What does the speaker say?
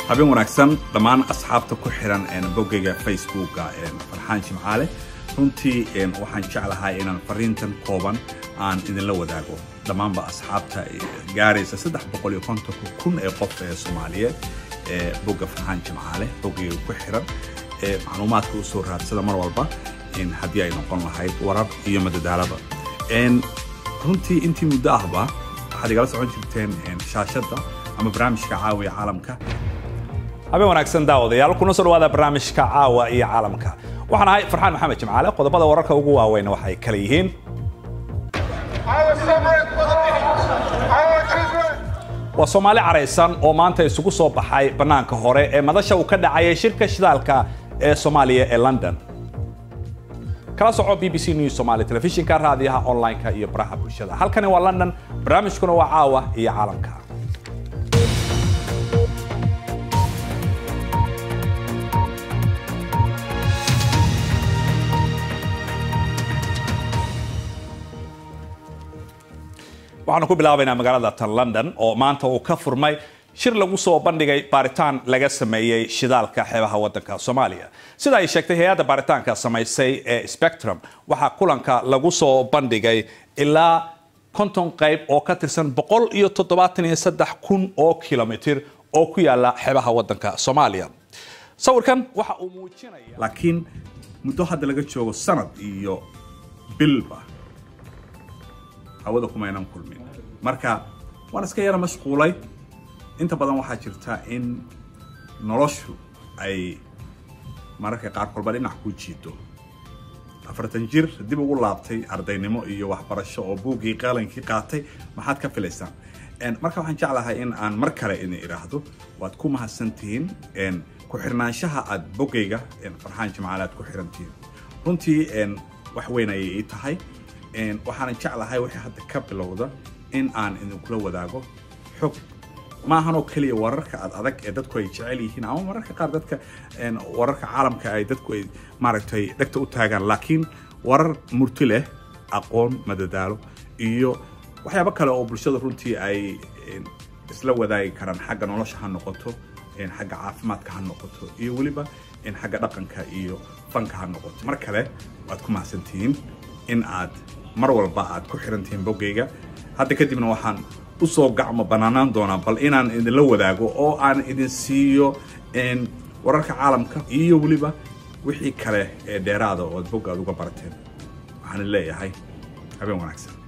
habeen wanaagsan dhammaan asxaabta ku xiran boggayga facebooka farxaan jimcaale runtii waxaan jeclahay inaan fariintan kooban aan idinla wadaago dhammaanba asxaabta gaaraysa saddex boqol iyo kontonka kun ee qof ee soomaaliyeed ee bogga farxaan jimcaale boggayga ku xiran ee macluumaadka usoo raadsada mar walba haddii ay noqon lahayd warar iyo madadaalaba runtii intii muddo ahba waxaad igala socon jirteen shaashadda ama barnaamijka caawiya caalamka habeen wanaagsan daawadayaal kuna soo dhawaada barnaamijka caawa iyo caalamka waxaan ahay farxaan maxamed jimcaale qodobada wararka ugu waaweyn waxay kala yihiin waa soomaali caraysan oo maanta isugu soo baxay bannaanka hore ee madasha uu ka dhacayay shirka shidaalka ee soomaaliya ee london kala soco b b c news somaali telefishinka raadiyaha online-ka iyo baraha bulshada halkani waa london barnaamijkuna waa caawa iyo caalamka waxaanu ku bilaabaynaa magaalada tan london oo maanta uu ka furmay shir lagu soo bandhigay baaritaan laga sameeyey shidaalka xeebaha waddanka soomaaliya sida ay sheegtay hay-adda baaritaanka samaysay ee spectrum waxaa kulanka lagu soo bandhigay ilaa konton qayb oo ka tirsan boqol iyo toddobaatan iyo saddex kun oo kilomitir oo ku yaala xeebaha waddanka soomaaliya sawirkan waxa uu muujinaya laakiin muddo hadda laga joogo sanad iyo bilba hawada kumaynan kulmin marka waan iska yara mashquulay inta badan waxaa jirta in noloshu ay mararka qaar kolba dhinac ku jiito afartan jir dib ugu laabtay ardaynimo iyo waxbarasho oo buuggii qaalankii qaatay maxaad ka filaysaan marka waxaan jeclahay in aan mar kale idin idhaahdo waad ku mahadsantihiin ku xirnaanshaha aad boggayga farxaan jimcaale aad ku xirantihiin runtii wax weyn ayay ii tahay waxaanan jeclahay wixii hadda ka bilowda in aan idinkula wadaago xog maahanoo keliya wararka ad adag ee dadku ay jecel yihiin ama mararka qaar dadka wararka caalamka ay dadku ay maaragtay dhegta u taagaan laakiin warar murti leh aqoon madadaalo iyo waxyaabo kale oo bulshada runtii ay isla wadaagi karaan xagga nolosha ha noqoto xagga caafimaadka ha noqoto iyo weliba xagga dhaqanka iyo fanka ha noqoto mar kale waad ku mahadsantihiin in aad mar walba aad ku xirantihiin boggayga hadda kadibna waxaan usoo gacmo banaanaan doonaa bal inaan idinla wadaago oo aan idin siiyo wararka caalamka iyo weliba wixii kale ee dheeraada oo ad bogga aad uga barateen waxaan leeyahay habeen wanaagsan